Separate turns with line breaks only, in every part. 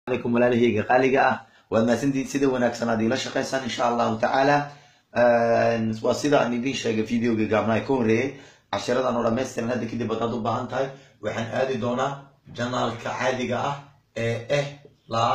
عليكم walaalahayga qaaliga ah waad mahadsantihiin sida wanaagsan aad iila shaqaysaan insha allahu tacaala waa sida aan idiin sheegay videoga gaabnaha ka horeeyey cashiradan oo dhammaystiran hadda kadib haddaad u baahan tahay waxaan aadi doonaa janaalka caadiga ah ee eh la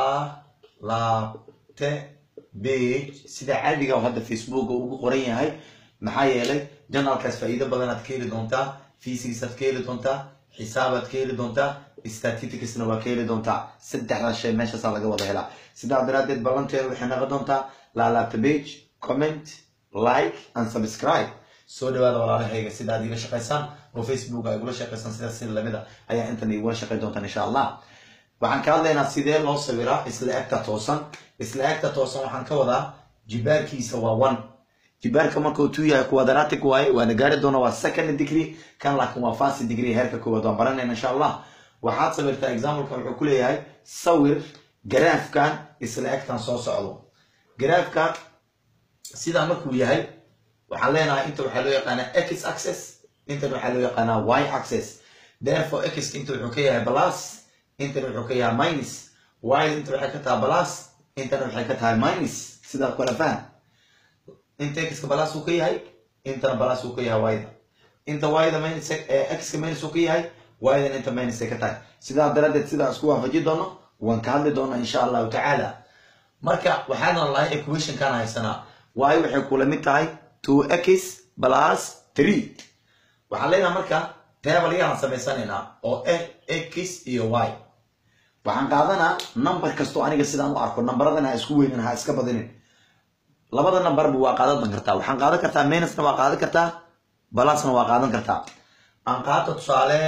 laabte page sida caadiga oo hadda facebooka ugu qoran yahay maxaa yeelay janaalkaas faa'iido badan aad ka heli doontaa physics aad ka heli doontaa xisaabaad ka heli doontaa statisticsna waa ka heli doontaa saddexdan shay meeshaasaa laga wada helaa sidaa daraaddeed ballanteeda waxay noqon doontaa laalaabta page comment like and subscribe soo dhawaada walaalahayga sida aad iila shaqaysaan oo facebook ay igula shaqaysaan sidaas sida lamida ayaa intan igula shaqayn doontaan insha allah waxaan ka hadlaynaa sidee loo sawiraa isla egta toosan isla egta toosan waxaan ka wadaa jibaarkiisa waa one jibaarka markuu two yahay quadratic waaye waana gaari doona waa second degree kan laakiin waa first degree heerka koowaad waan baranayna insha allah waxaad sawirtaa exampleka wuxuu ku leeyahay sawir garaafkan isla egtan soo socdo garaafka sidaa markuu yahay waxaan leenahay inta waxaa loo yaqaanaa x access intan waxaa loo yaqaanaa y access therefore x inta wuxuu ka yahay plus intan wuxuu ka yahay minus y inta waxay ka tahay plus intan waxay ka tahay minus sidaa kala faham inta x-ka plus uu ka yahay intana plus uu ka yahay y-da inta y-da minus x-ka minus uu ka yahay y-dan inta minus ay ka tahay sidaa daraaddeed sidaa isku waafaji doono waan ka hadli doonaa insha allahu tacaala marka waxaana lahay equationkan haysanaa y waxay kula mid tahay two x plus three waxaan leenaha marka table yaan samaysanaynaa oo ah x iyo y waxaan qaadanaa number kastoo aniga sidaan u arko nambaradana ha isku weynin ha iska badinin labada numberba waa qaadan kartaa waxaan qaadan kartaa minusna waa qaadan kartaa balasna waa qaadan kartaa aan qaato tusaale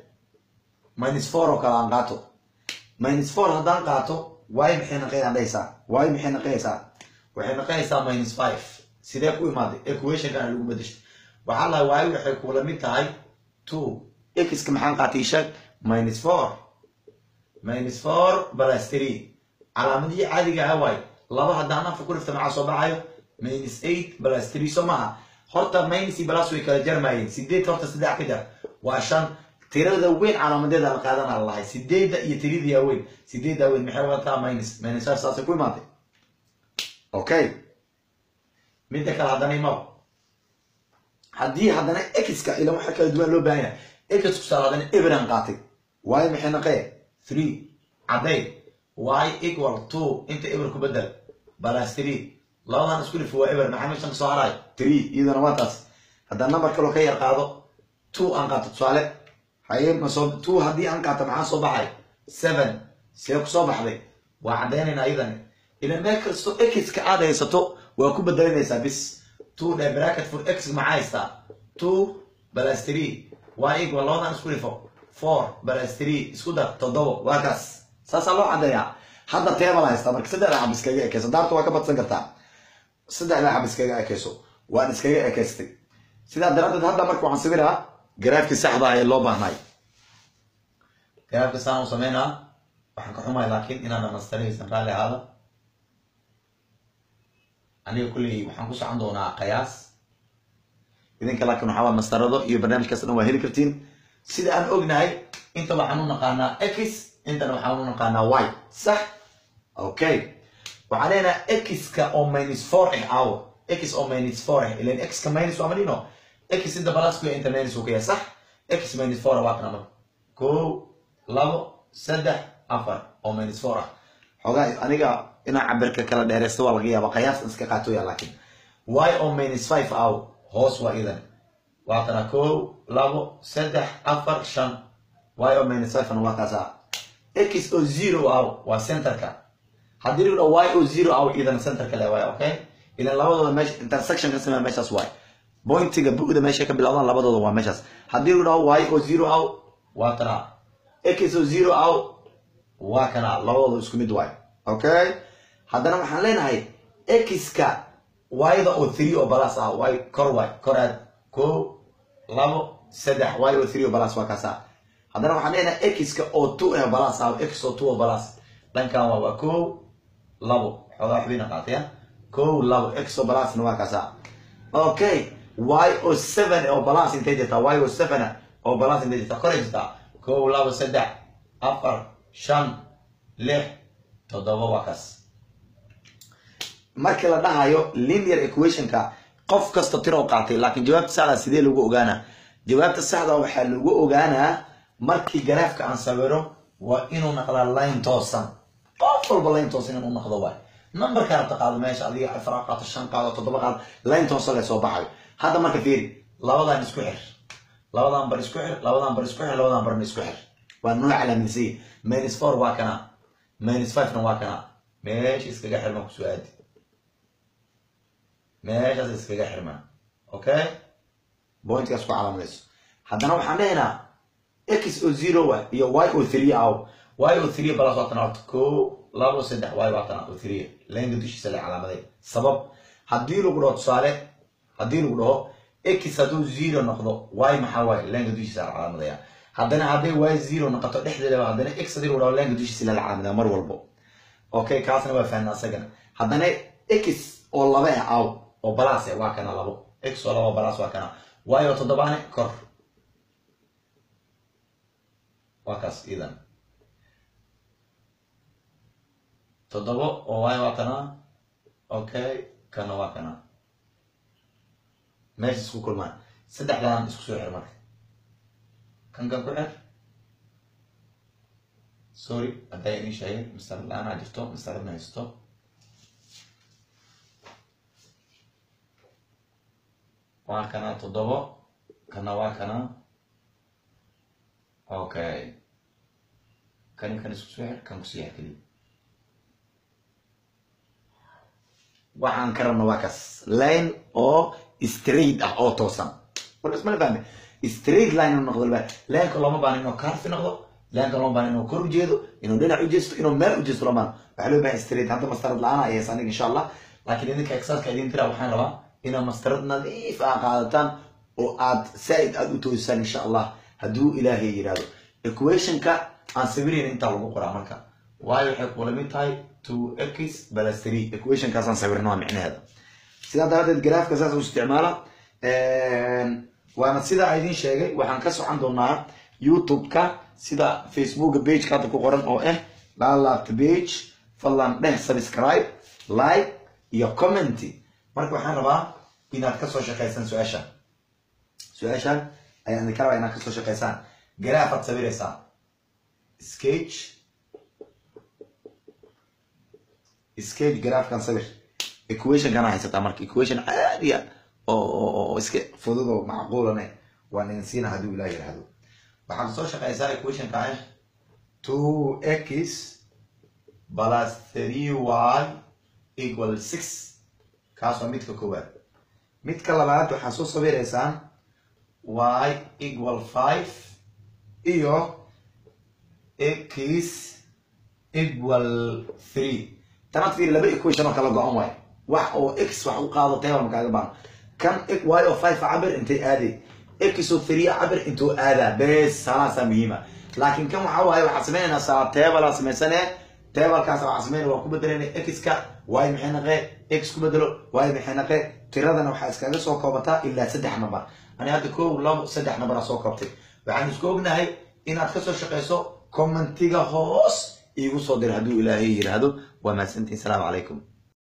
minus four oo kale aan qaato minus four haddaan qaato y maxay naqayaan dhahaysaa y maxay naqayaysaa waxay naqayaysaa minus five sidee ku imaaday equationkana lagu bedeshay waxaa lahay y waxay kula mid tahay two x-ka maxaan qaatay sheeg minus four minus four plus three calaamadihii caadiga ah waay laba haddaan afka ku dhifta maxaa soo baxayo minus eight plus three soo maaha horta minus iyo plus way kala jarmayeen sideed horta saddex ka jar waa shan tirada weyn calaamadeeda la qaadana lahay sideedda iyo tirida weyn sideedda weyn maxay wadataa minus minus five saasay ku imaatay okay midda kale haddana imaba haddii haddana x-ka ila waxa kala duwan loo baahan yahay x kusaal haddana eberan qaatay y maxay naqee three cadday y equal two inta eber ku bedel balas three labadan isku dhif waa eber maxaa meeshan kasoo haraay three iyadana waa taas haddaan number kaloo ka yar qaado two aan qaato tusaale haye masoo two haddii aan qaato maxaa soo baxay seven see ku soo baxday waa caddaynayna iyadani ila meel kasto x-ka aad haysato waa ku bedelinaysaa bis two dhe bracket for x maxaa haystaa two balas three y equal labadan isku dhifo four balas three isku dar toddobo waa kaas saasaa loo caddeeyaa hadda teebal haystaa marka saddexda xab iskaga ekeyso daarta waa ka badsan kartaa saddexda xab iskaga ekeyso waan iskaga ekeystay sidaa daraaddeed hadda marka waxaan sawiraa garaafkii saxda ah ee loo baahnay garaafka saan u sameynaa waxaan ka xumahay laakiin inaan dhamastiraysan raalli ahaada aniga kulley waxaan ku socon doonaa qiyaas idinka laakiin waxaa waa mastarado iyo barnaamijkaas dhan waa heli kartiin sida aan ognahay inta waxaan u naqaanaa x intana waxaan u naqaanaa y sax okay waxaan leenahay x-ka oo minus four ah awo x oo minus four ah ilan x-ka minus waa madhino x inta balasku inta minus uu ka yahay sax x minus four waa kana marka kow labo saddex afar oo minus four ah xoogaa aniga inaa cabirka kala dheereysto waa laga yaaba qiyaas iska qaatoya laakiin y oo minus five aw hoos waa idan waa kana kow labo saddex afar shan y oo minus five waa kaasa x oo zero aw waa centerka haddii lagu dhaho y oo zero aw idan centerka le waay okay idan labadooda meesha intersection ka samea meeshaas waay bointiga bu'da meesha ka bilowdaan labadooda waa meeshaas haddii lagu dhaho y oo zero aw waa kana x oo zero aw waa kana labadooda isku mid waay okay haddana waxaan leenahay x-ka y-da oo three oo balas ah y kor waay kor aad kow labo saddex y oo three oo balas waa kaasa haddana waxaan leenahay x-ka oo two ah balas ah x oo two oo balas dhankan waa waa kow labo xoogaa xubina qaataya kow labo x oo balasna waa kaasa okay y oo seven oo balas intay jirtaa y oo seven oo balas intay jirtaa koray jirtaa kow labo saddex afar shan lix toddoba waa kaas markii la dhahayo linear equationka qof kasta tiroo qaatay laakiin jawaabta saxda sidee lagu ogaanaa jawaabta saxda waxaa lagu ogaanaa markii garaafka aan sawiro waa inuu naqdaa line toosan qof walba line toosan inuu naqdo waay numberka rabta qaado meesha adiga afar qaado shan qaado toddoba qaado line toosan lee soo baxayo hadda marka fiiri labadan isku xir labadan bar isku xir labadan bar isku xir labadan barna isku xir waa nooc calaamadiisay minus four waa kana minus five na waa kana meesha iskaga xirma kusoo aadi meeshaas iskaga xirma okay pointkaas ku calaamadayso haddana waxaan dhehaynaa x oo zero wa iyo y oo three aw y oo three balas waa tan horta ko labo saddex y waa tan oo three lenga dushiisa la calaamaday sabab haddii lagu dhaho tusaale haddii lagu dhaho x hadduu zero noqdo y maxaa waaye lenga dushiisa la calaamadaya haddana hadday y zero noqoto dhexdeeda haddana x haddii lagu dhaho lenga dushiisa la calaamadaya mar walbo okay kaasna waa fahnaa asagana haddana x oo laba ah aw oo balas eh waa kana labo x oo labo balas waa kana y oo toddobaane kor waa kaas idan toddobo oo y waa kana okay kana waa kana meesha isku kulmaan saddexdan isku soo xir marka kan kan ku xir sorry hadday idin sheegay mastarad la-aanaa jirto mastaradna haysto waa kana toddobo kana waa kana okay kani kan isku soo xir kan kusii xir keliya waxaan ka rabna waa kaas line oo straight ah oo toosan marka ismala fahme straight line inuu noqdo laba lineka looma baana inuu carfi noqdo lineka looma baana inuu kor ujeedo inuu dhinac ujeesto inuu meel ujeesto looma baana waxaa loo baahan straight hadda mastarad la-aan ay haysa aniga insha allah laakiin idinka exerka idin tira waxaan rabaa inaad mastarad nadiif ah qaadataan oo aad saaid aad u toosaan insha allah hadduu ilaahay yidhahdo equationka aan sawirayn intaa lagu qoraa marka waayo waxay kula mid tahay two x plus three equationkaasaan sawirna waa micnaheeda sidaa daraaddeed garaafka saas u isticmaala waana sidaa idin sheegay waxaan ka socon doonaa youtube-ka sida facebooka pageka hadda ku qoran oo ah laalaabta page fadlan dheh subscribe like iyo commenty marka waxaan rabaa inaad kasoo shaqaysaan su-aashan su-aashan ayaan idinka rabaa inaad kasoo shaqaysaan garaafaad sawiraysaa skage skage garaafkan sawir equationkana haysataa marka equation caadiya oo iska fudud oo macquulane waan idin siina hadduu ilaah yidhaahdo waxaad kasoo shaqaysaa equationka ah two x plus three y equal six kaas waa midka koowaad midka labaad waxaad soo sawiraysaan y equal five iyo x equal three tanaad fiiri laba equation oo kala go-an waayo wax oo x wax u qaado table makaaga baano kan y oo five cabir intay aaday x oo three cabir intuu aadaa bes salaasaa muhiima laakiin kan waxa waaye waxaad sameynaynaa saa table samaysane tablekaas waxaa sameynaya waa ku bedelayna x-ka y maxay naqee x ku bedelo y maxay naqee tiradana waxaa iskaga soo koobataa ilaa saddex number ani hadda kow labo saddex number aa soo koobtay waxaan isku ognahay inaad kasoo shaqayso commentiga hoos iigu soo dir hadduu ilaahay yidhaahdo waa mahadsantiin salaamu calaykum